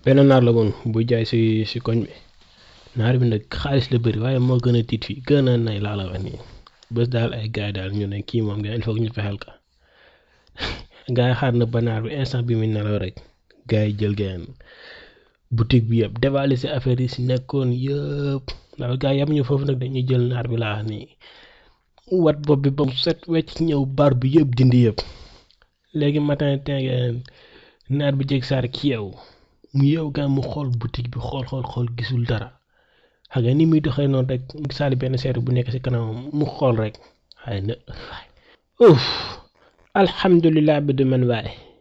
benn naar la woon buy jaay si si koñ bi naar bi nag xaalis la bëri waaye moo gën a tiit fii gën a nay laa la wax nii bés daal ay gars daal ñu ne kii moom il faut que ñu fexeel ka gars yi xaar na ba naar bi instant bi muy nelaw rek gars yi jël gain boutique bi yëpp dévaliser affaire yi si nekkoon yëpp ndax gars yi yamuñu foofu nag dañuy jël naar bi laa wax nii wat bopp bi ba mu set wecc ñëw bar bi yëpp dindi yëpp léegi matin tengeen naar bi jeg saar ki yow mu yow gaa mu xool boutique bi xool xool xool gisul dara xam nga ni muy doxee noonu rek mu saali benn seetu bu nekk si kanamam mu xool rek waaye na uff alhamdulilah bi du man waaye